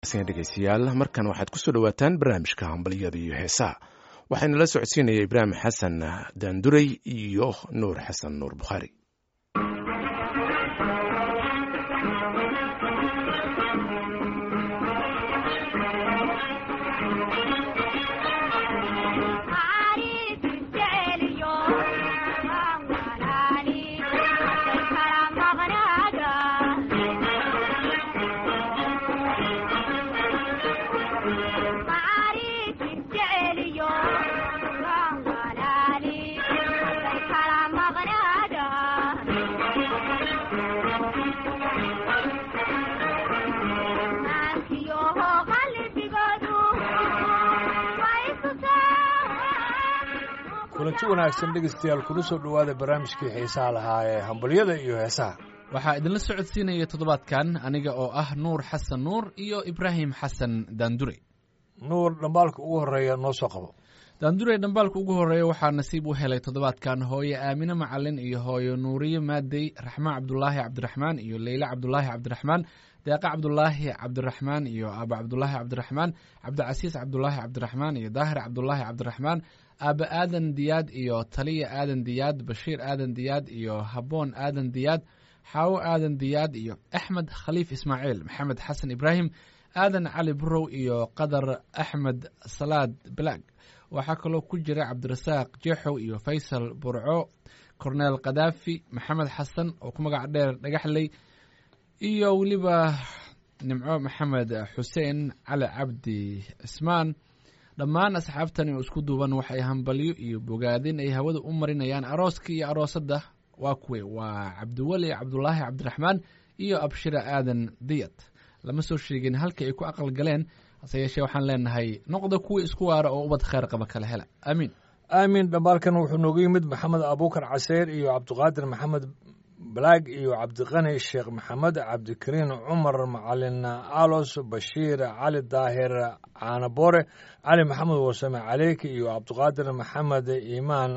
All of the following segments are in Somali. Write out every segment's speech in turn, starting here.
dhegeystayaal markan waxaad kusoo dhawaataan barnaamijka hambalyada iyo heesaha waxaana la socodsiinaya ibraahim xasan daanduray iyo nuur xasan nuur bukhaari kulanti wanaagsan dhegeystayaal kuna soo dhowaada barnaamijkii xiisaha lahaa ee hambalyada iyo heesaha waxaa idinla socodsiinaya toddobaadkan aniga oo ah nuur xasan nuur iyo ibraahim xasan daandure nuur dhambaalka ugu horreeya noo soo qabo daandure dhambaalka ugu horreeya waxaa nasiib u helay toddobaadkan hooye aamine macalin iyo hooyo nuuriye maadey raxmaan cabdulaahi cabdiraxmaan iyo leyle cabdulaahi cabdiraxmaan deeqa cabdulaahi cabdiraxmaan iyo aaba cabdulaahi cabdiraxmaan cabdicasiis cabdulaahi cabdiraxmaan iyo daahir cabdulaahi cabdiraxmaan aaba aadan diyaad iyo taliya aadan diyaad bashiir aadan diyaad iyo haboon aadan diyaad xaawo aadan diyaad iyo axmed khaliif ismaaciil maxamed xasan ibraahim aadan cali burow iyo qadar axmed salaad balaag waxaa kaloo ku jira cabdirasaaq jeexow iyo faysal burco korneel kadaafi maxamed xasan oo ku magac dheer dhagaxley iyo weliba nimco maxamed xuseen cali cabdi cismaan dhammaan asxaabtani oo isku duuban waxay hambalyo iyo bogaadin ay hawada u marinayaan arooska iyo aroosadda waa kuwe waa cabdiweli cabdulaahi cabdiraxmaan iyo abshira aadan diyad lama soo sheegin halkii ay ku aqal galeen hase yeeshee waxaan leenahay noqda kuwii isku waara oo ubad kheyr qaba kala hela aamiin aamin dhambaalkan wuxuu noogu yimid maxamed abuukar caseyr iyo cabdiqaadir maxamed balaag iyo cabdiqani sheekh maxamed cabdikariin cumar macalin alos bashiir cali daahir caanaboore cali maxamed wasame caleyki iyo cabdiqaadir maxamed iimaan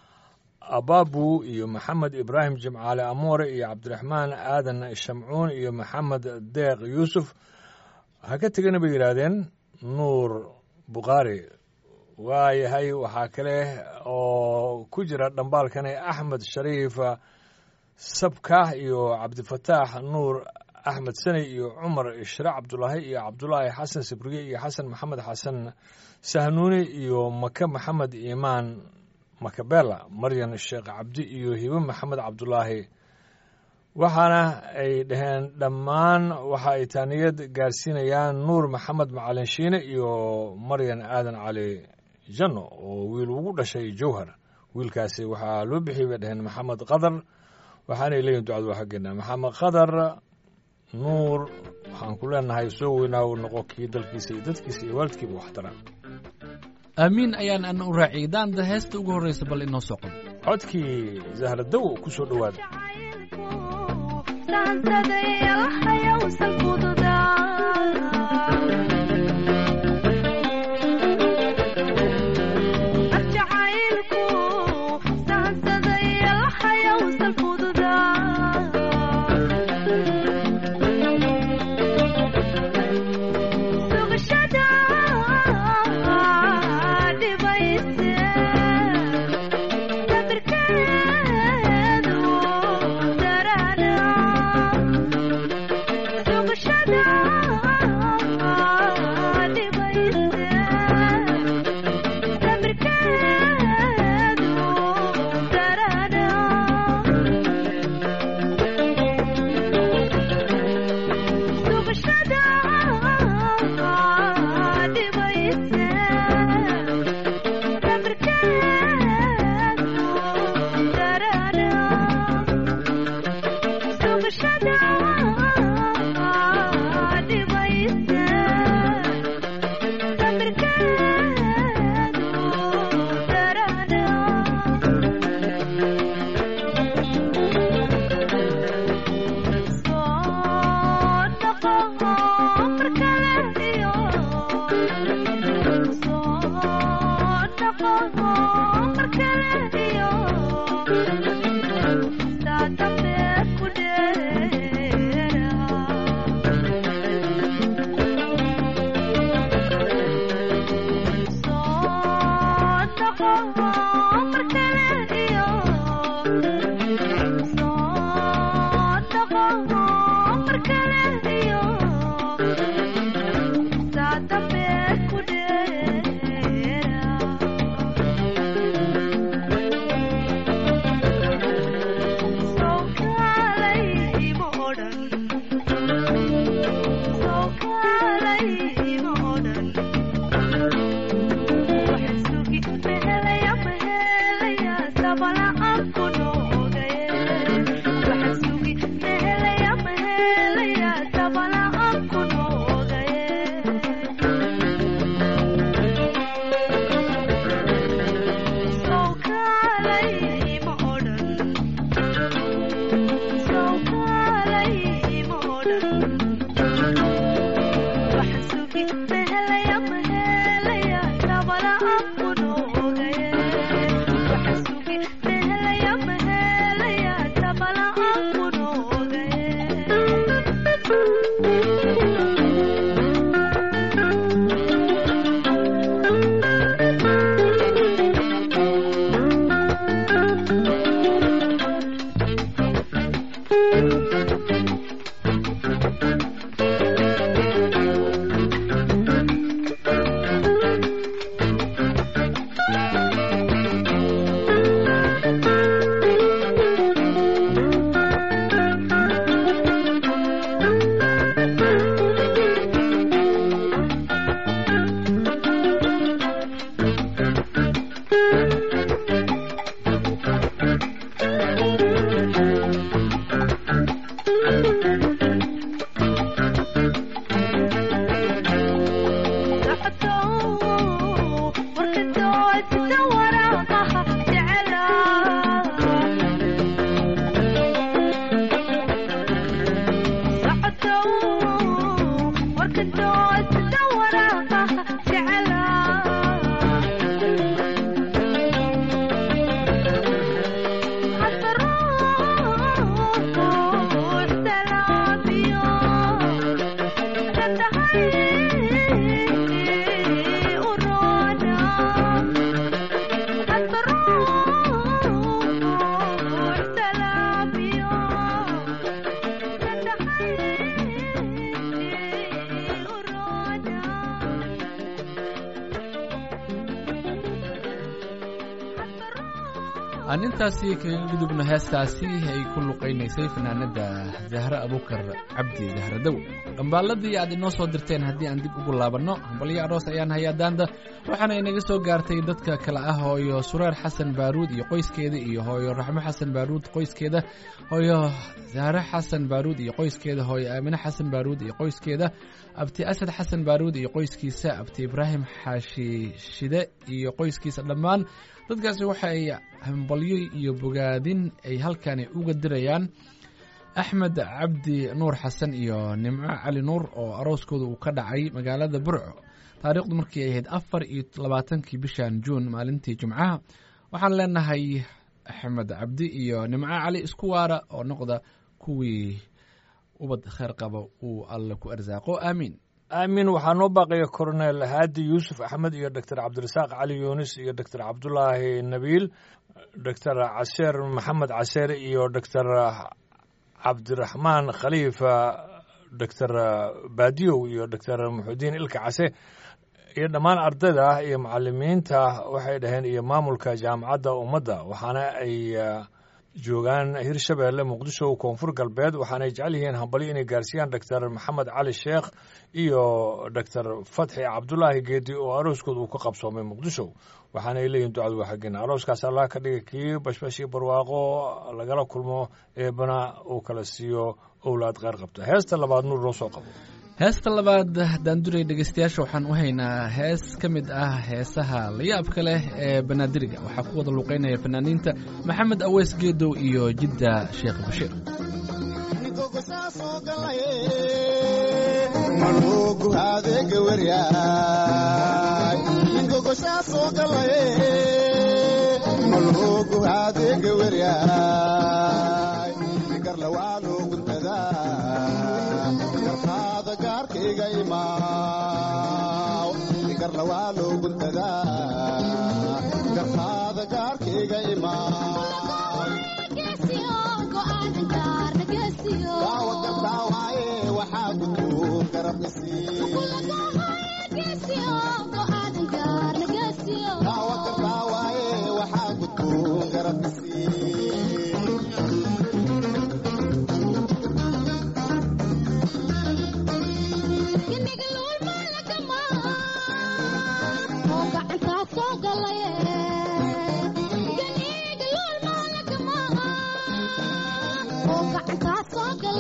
ababu iyo maxamed ibraahim jimcaale amoore iyo cabdiraxmaan aadan shamcuun iyo maxamed deeq yuusuf ha ka tegana bay yidhaahdeen nuur bukhaari waayahay waxaa kale oo ku jira dhambaalkani axmed shariif sabkah iyo cabdifataax nuur axmed saney iyo cumar ishre cabdulaahi iyo cabdulaahi xasan sibriye iyo xasan maxamed xasan sahnuuni iyo maka maxamed iimaan makabela maryan sheekh cabdi iyo hibe maxamed cabdulaahi waxaana ay dhaheen dhammaan waxa ay taaniyad gaarsiinayaan nuur maxamed macalin shiine iyo maryan aadan cali janno oo wiil ugu dhashay jowhar wiilkaasi waxaa loo bixiyay bay dhaheen maxamed qadar waxaanay leeyihin ducadu waa xaggeena maxamed qadar nuur waxaan ku leenahay soo weynaa uu noqo kii dalkiisa iyo dadkiisa iyo waalidkiiba waxtara aamiin ayaan ana u raaciyay daanda heesta ugu horreysa bal inoo soo qabo codkii zahradow ku soo dhowaada Shut up. aan intaasi kaga gudubno heestaasi ay ku luqaynaysay fanaanada zahre abukar cabdi zahradow dhambaaladii aad inoo soo dirteen haddii aan dib ugu laabanno hambalyo aroos ayaan hayaa daanda waxaana inaga soo gaartay dadka kale ah hooyo sureer xasan baaruud iyo qoyskeeda iyo hooyo raxmo xasan baaruud qoyskeeda hooyo zahre xasan baaruud iyo qoyskeeda hooyo aamine xasan baaruud iyo qoyskeeda abti asad xasan baaruud iyo qoyskiisa abti ibraahim xaashi shide iyo qoyskiisa dhammaan dadkaasi waxa ay hambalyo iyo bogaadin ay halkani uga dirayaan axmed cabdi nuur xasan iyo nimco cali nuur oo arooskooda uu ka dhacay magaalada burco taariikhdu markii ay ahayd afar iyo labaatankii bishan juun maalintii jimcaha waxaan leenahay axmed cabdi iyo nimco cali isku waara oo noqda kuwii ubad kheer qaba uu alle ku arsaaqo aamiin aamin waxaa noo baaqaya koronel haadi yuusuf axmed iyo doctor cabdirasaaq cali yuunis iyo doctor cabdulaahi nabiil doctor caseer maxamed caseer iyo doctor cabdiraxmaan khaliifa doctor baadiyow iyo doctor muxudiin ilka case iyo dhammaan ardayda iyo macalimiinta waxay dhaheen iyo maamulka jaamacadda ummadda waxaana ay joogaan hirshabeelle muqdisho koonfur galbeed waxaanay jecel yihiin hambalyo inay gaarsiiyaan doctor maxamed cali sheekh iyo doctor fatxi cabdulaahi geedi oo arooskooda uu ka qabsoomay muqdisho waxaanay leeyihin ducadu waa xaggeen arooskaas allah ka dhiga kii bashbashii barwaaqo lagala kulmo eebana uu kala siiyo owlaad kheyr qabta heesta labaad nuur noo soo qabo heesta labaad daanduray dhegeystayaasha waxaan u haynaa hees ka mid ah heesaha layaabka leh ee banaadiriga waxaa ku wada luuqeynaya fanaaniinta maxamed aweys geedow iyo jidda sheekh bashiir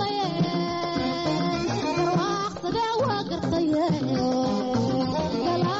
Yeah.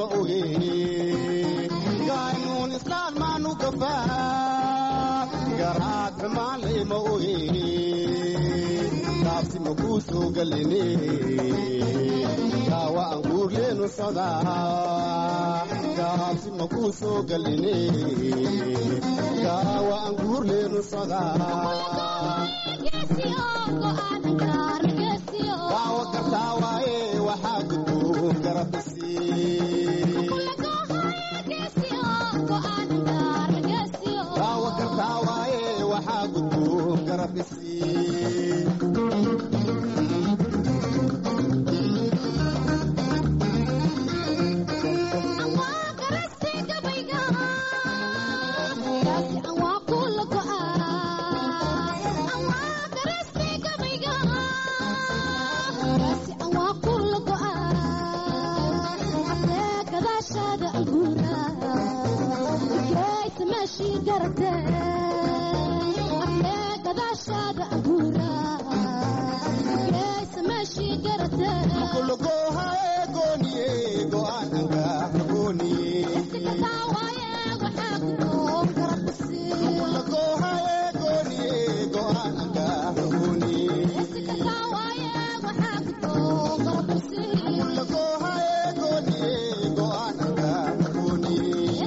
oge gaynuun islaan maanu gafaa garaad xumaanlay ma oge taabsi ma kuu soo galine gaawa aan guurleenu socdaa gaabsi ma kuu soo galine gaawa aan guurleenu socdaa daawo gartaa waaye waxaa gudboon garabisi daawo gartaa waaye waxaa gudboon garabisi kulugoohae gooniye go'aan angaah gooniye kulugoohae gooniye go'aan angaah gooniye kulugoohae gooniye go'aan angaah gooniye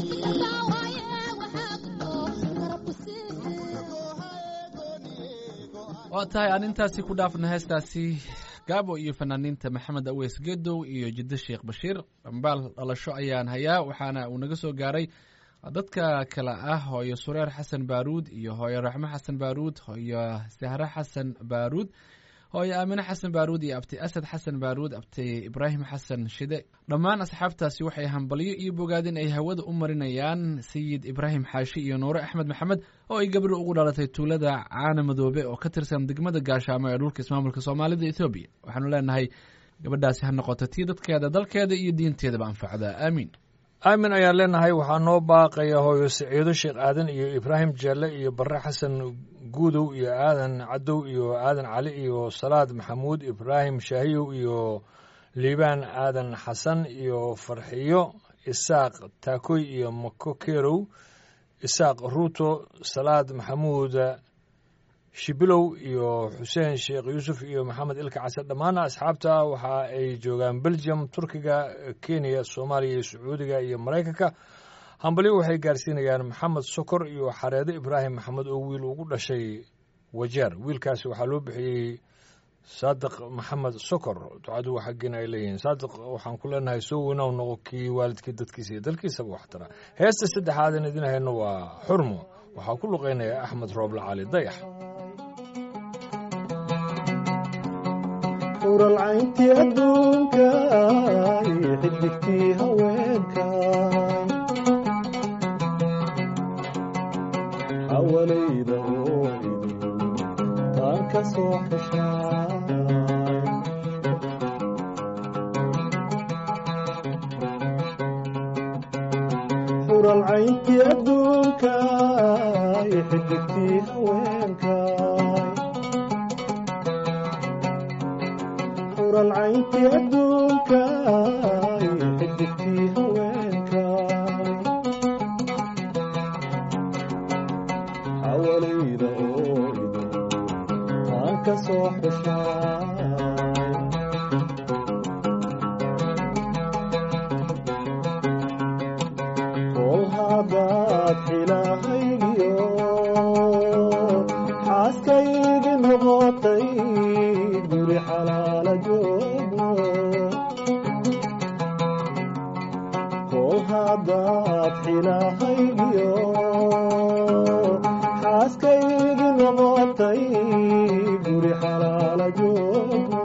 waa tahay aan intaasi ku dhaafna heestaasi gaabo iyo fanaaniinta maxamed aweys gedow iyo jiddo sheekh bashiir dhambaal dhalasho ayaan hayaa waxaana uu naga soo gaaray dadka kale ah hooyo sureer xasan baaruud iyo hooyo raxmo xasan baaruud hooyo sahre xasan baaruud hooyo aamine xasan baaruud iyo abti asad xasan baaruud abti ibraahim xasan shide dhammaan asxaabtaasi waxay hambalyo iyo bogaadin ay hawada u marinayaan sayid ibraahim xaashi iyo nuure axmed maxamed oo ay gabdho ugu dhalatay tuulada caana madoobe oo ka tirsan degmada gaashaamo ee dhulka ismaamulka soomaalida ethoobiya waxaanu leenahay gabadhaasi ha noqoto tii dadkeeda dalkeeda iyo diinteedaba anfacda aamiin aamin ayaan leenahay waxaa noo baaqaya hooyo siciido sheekh aadan iyo ibraahim jeelle iyo barre xasan guudow iyo aadan cadow iyo aadan cali iyo salaad maxamuud ibraahim shaahiyow iyo liibaan aadan xasan iyo farxiyo isaaq taakoy iyo mako kerow isaaq ruuto salaad maxamuud shibilow iyo xuseen sheekh yuusuf iyo maxamed ilka case dhammaan asxaabta waxa ay joogaan belgium turkiga kenya soomaaliya iyo sacuudiga iyo maraykanka hambalyo waxay gaarsiinayaan maxamed sokor iyo xareedo ibraahim maxamed oo wiil ugu dhashay wajeer wiilkaasi waxaa loo bixiyey saadiq maxamed sokor ducadu waa xaggiina ay leeyihiin saadiq waxaan ku leenahay soo weynow noqo kii waalidkii dadkiisa iyo dalkiisaba waxtara heesta saddexaadan idin hayno waa xurmo waxaa ku luqeynaya axmed rooble cali dayax uralcayntii adduunka iyo xidigtii haweenka xawalayda oo idin taan ka soo xeshaa uralcayntii adduunka iyo xidigtii haweenka uralcayntii adduunka iyo xidigtii haweenka xawalayda oo idin taan ka soo xeshaa kol haddaad xilahaygiyo xaaskaygi noqotay guri xalaala joogno kol haddaad xilahaygiyo xaaskaygi noqotay guri xalaala joogno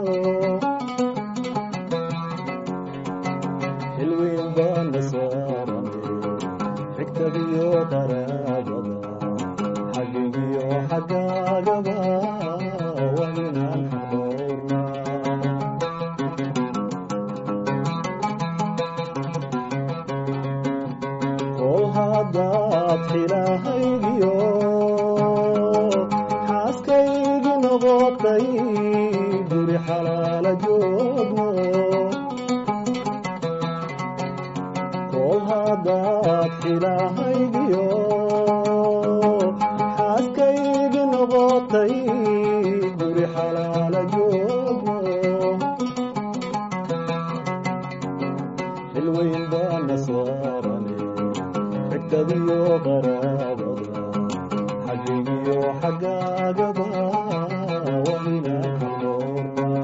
xilweyn baana saarane xigtadiyo qaraabada xaggigiyo xaggaagaba waa inaan xadoornaa kol haddaad xilahaygiyo xaaskaygi noqotay guri xalaala joogno kol haddaad xilahaygiyo xaaskaygi noqotay guri xalaala joogo xilweyn baana saarane xigtadiyo qaraabada xaggigiyo xaggaagaba waa inaan kalmoornaa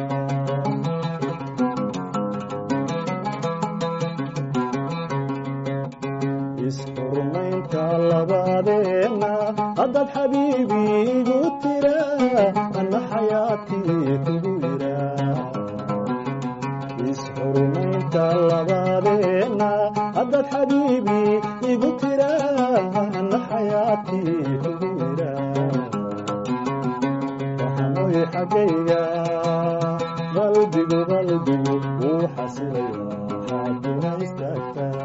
isxurmaynta labadeenna haddaad xabiibi igu tira anna xayaatii kugu yira isxurmaynta labadeenna haddaad xabiibi igu tira anna xayaatii kugu yira waxanoy xaggayga qalbigu qalbigu wuu xasilaya xaaduna istaagtaa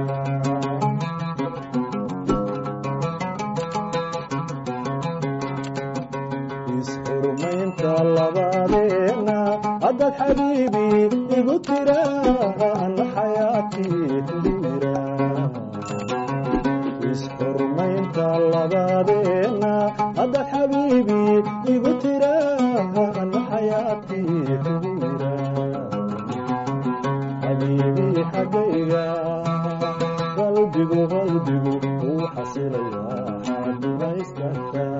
isxurmaynta labadeenna haddaad xabiibi igu tira anna xayaatii kugu yira isxurmaynta labadeenna haddaad xabiibi igu tira anna xayaatii kugu yira xabiibi xaggayga qalbigu qalbigu wuu xasilayaa xaaduna istaagtaa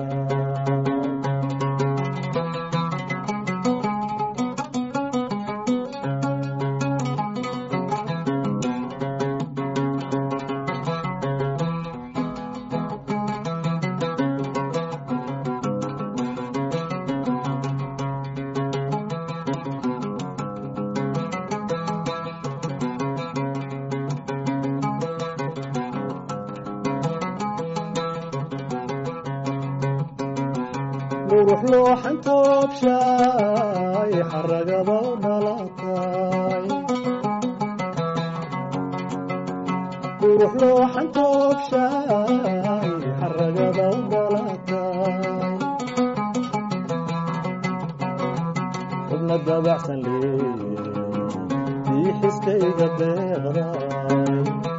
qurux looxan toobshaay xaragaba u dhalatay qurux looxan toobshaay xaragaba u dhalatay xubna dabacsan leeye ii xiskayga deeqday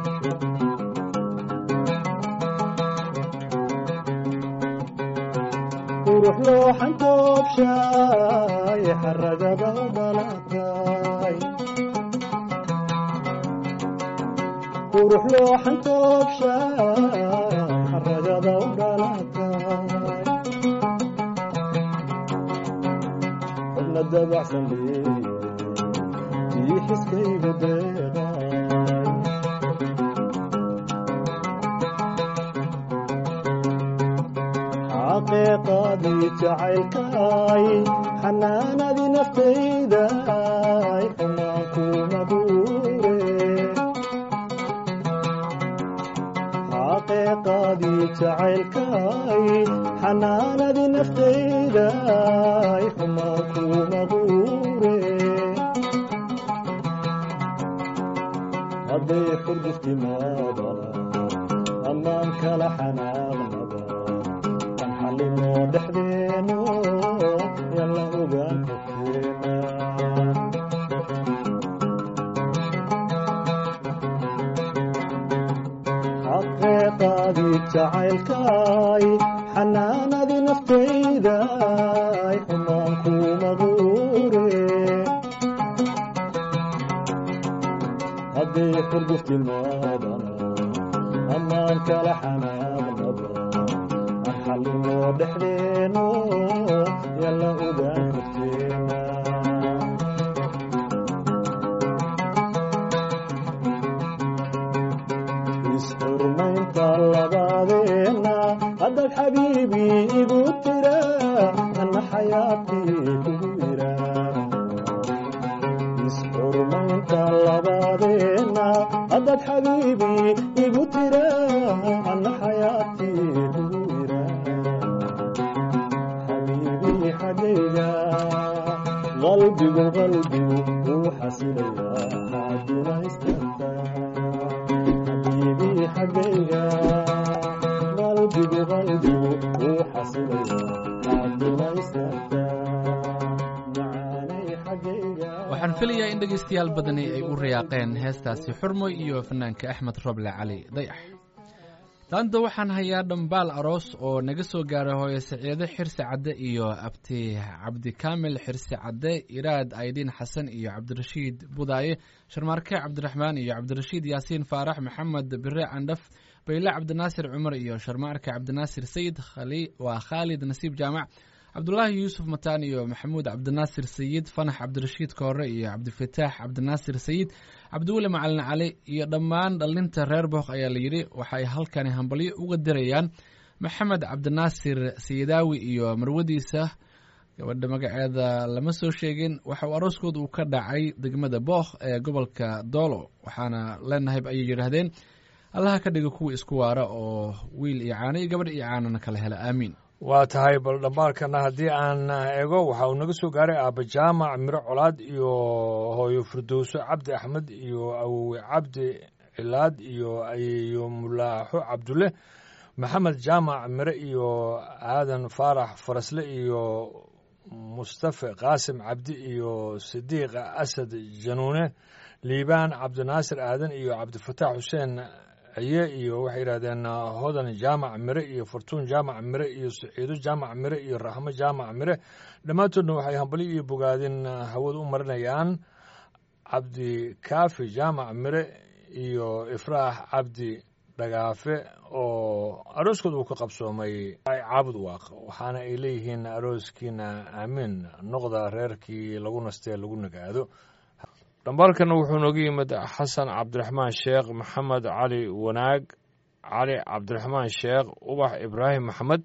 qurux looxan toobshaay xaragaba u dhalatay qurux looxan toobshaay xaragaba u dhalatay xubna dabacsan leeye ii xiskayga deeqay xaqiiqadii jacaylkay xanaanadii naftayday xumaan kuma guure xaqiiqadii jacaylkay xanaanadii naftayday xumaan kuma guure hadday xurguftimaadana ammaan kala xanaaqnaba kan xallinoo dhexdeeno yalla ogaan korkeena xaqeeqaadii jacaylkay xanaanadii naftayday xumaan kuma guure hadday xurguftimaadana ammaan kala xanaaqnaba aan xallinoo dhexdeeno yalla ogaan korkeena isxurmaynta labadeenna haddaad xabiibi igu tira anna xayaatii kugu yira isxurmaynta labadeenna haddaad xabiibi igu tira anna xayaatii kugu yira xabiibii xaggayga qalbigu qalbigu wuu xasilayaa xaaduna istaagtaa xabiibii xaggayga qalbigu qalbigu wuu xasilayaa xaaduna istaagtaa macaanay xaggayga waxaan filayaa in dhegaystayaal badani ay u riyaaqeen heestaasi xurmoy iyo fanaanka axmed roble cali dayax daanta waxaan hayaa dhambaal aroos oo naga soo gaaray hooyo saciide xirsi cadde iyo abti cabdikaamil xirsi cadde iraad aydiin xasan iyo cabdirashiid budaaye sharmaarke cabdiraxmaan iyo cabdirashiid yaasiin faarax maxamed bire candhaf bayle cabdinaasir cumar iyo sharmaarke cabdinaasir sayid waa khaalid nasiib jaamac cabdulaahi yuusuf mataan iyo maxamuud cabdinaasir sayid fanax cabdirashiid koore iyo cabdifataax cabdinaasir sayid cabdiweli macalin cali iyo dhammaan dhallinta reer book ayaa la yidhi waxay halkani hambalyo uga dirayaan maxamed cabdinaasir sayidaawi iyo marwadiisa gabadha magaceeda lama soo sheegin waxa uu arooskooda uu ka dhacay degmada bookh ee gobolka doolo waxaana leenahay ayay yidhaahdeen allaha ka dhiga kuwa isku waara oo wiil iyo caano iyo gabadh iyo caanona kala hela aamiin waa tahay bal dhambaalkana haddii aan ego waxa uu naga soo gaaray aaba jaamac miro colaad iyo hooyo firdowso cabdi axmed iyo awowe cabdi cilaad iyo ayeeyo mulaaxo cabdulle maxamed jaamac mire iyo aadan faarax farasle iyo mustafe qaasim cabdi iyo sidiiq asad januune liibaan cabdinaasir aadan iyo cabdifataax xuseen aye iyo waxay yidhahdeen hodan jaamac mire iyo fartuun jaamac mire iyo saciido jaamac mire iyo raxmo jaamac mire dhammaantoodna waxay hambalyo iyo bogaadin hawada u marinayaan cabdikaafi jaamac mire iyo ifraax cabdi dhagaafe oo arooskooda uu ka qabsoomay caabud waaq waxaana ay leeyihiin arooskiina aamiin noqda reerkii lagu nastee lagu nagaado dhambaalkana wuxuu nooga yimid xasan cabdiraxmaan sheekh maxamed cali wanaag cali cabdiraxmaan sheekh ubax ibraahim maxamed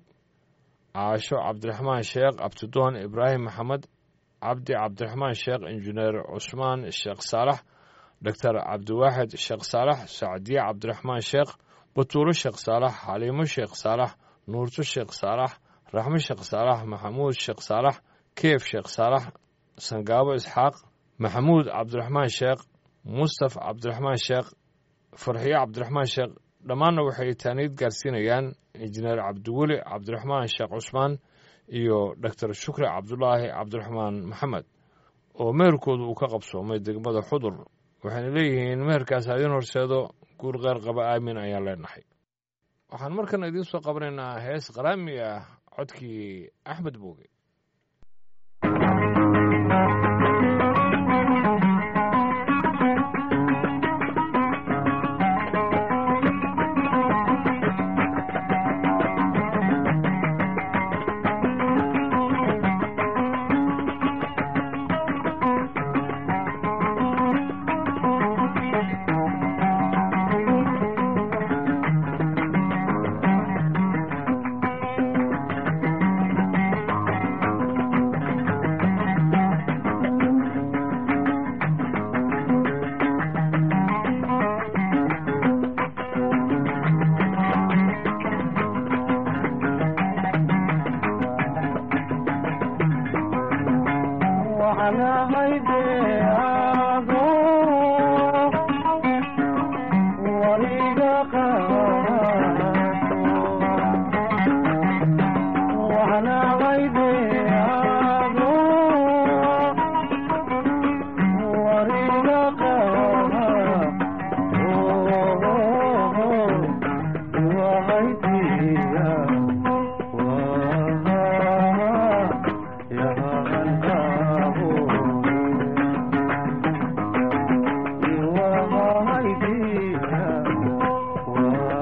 caasho cabdiraxmaan sheekh abtidoon ibraahim maxamed cabdi cabdiraxmaan sheekh injineer cusmaan sheekh saalax doctor cabdiwaaxid sheekh saalax sacdiye cabdiraxmaan sheekh batuuro sheekh saalax xaliimo sheekh saalax nuurto sheekh saalax raxmo sheekh saalax maxamuud sheekh saalax keef sheekh saalax sangaabo isxaaq maxamuud cabdiraxmaan sheekh mustaf cabdiraxmaan sheekh farxiyo cabdiraxmaan sheekh dhammaanna waxay taaniid gaarsiinayaan injineer cabdiweli cabdiraxmaan sheekh cusmaan iyo doctor shukri cabdulaahi cabdiraxmaan maxamed oo meherkoodu uu ka qabsoomay degmada xudur waxayna leeyihiin meherkaas haidin horseedo guur qeyr qaba aamin ayaan leenahay waxaan markana idiin soo qabanaynaa hees qaraami ah codkii axmed booge Yeah.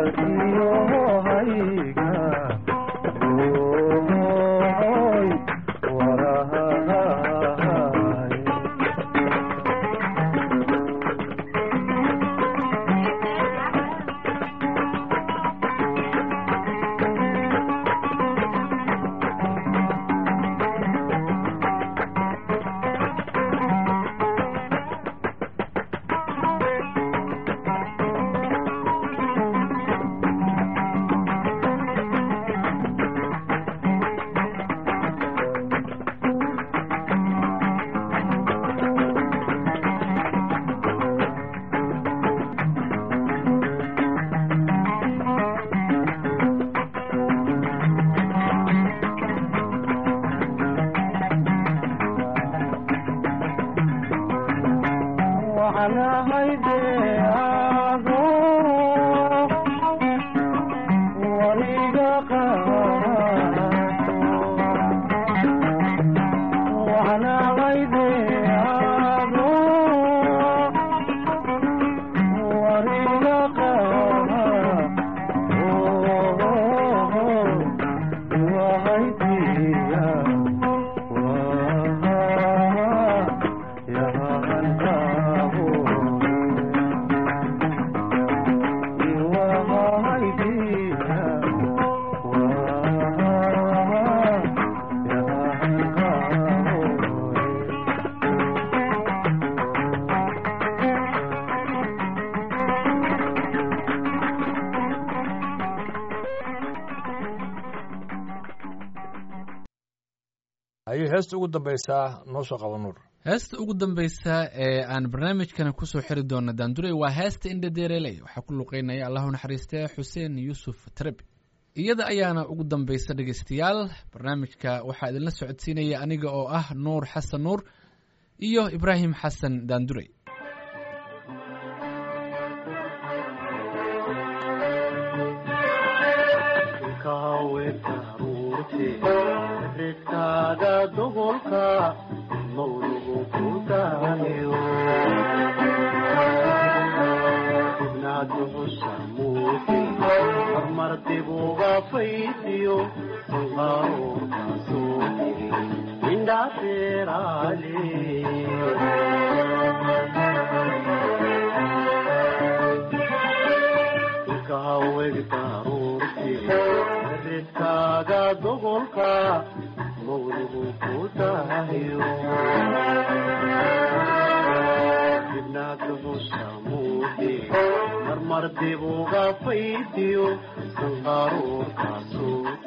walaalkiyo hayga ooy warahay waxaan ahay deeaho wariga qaato waxaan ahay deeaho wariga qaato wahaydiya ayay heesta ugu dambaysaa noo soo qaba nuur heesta ugu dambeysa ee aan barnaamijkana kusoo xiri doono daanduray waa heesta indhadeereley waxaa ku luqeynaya allahu naxariistee xuseen yuusuf trebi iyada ayaana ugu dambeysa dhegeystayaal barnaamijka waxaa idinla socodsiinaya aniga oo ah nuur xasan nuur iyo ibraahim xasan daanduray ridkaaga dobolka mawlugu ku daayo ibnaaduxusa muuti hormar dibuga faydiyo sanqaaroorkaasoo tiri indhaaseeraale ridkaaga dobolka mawlugu ku daayo ibnaaduxusa muuti marmar dibuga faydiyo sanqaaroorkaasoo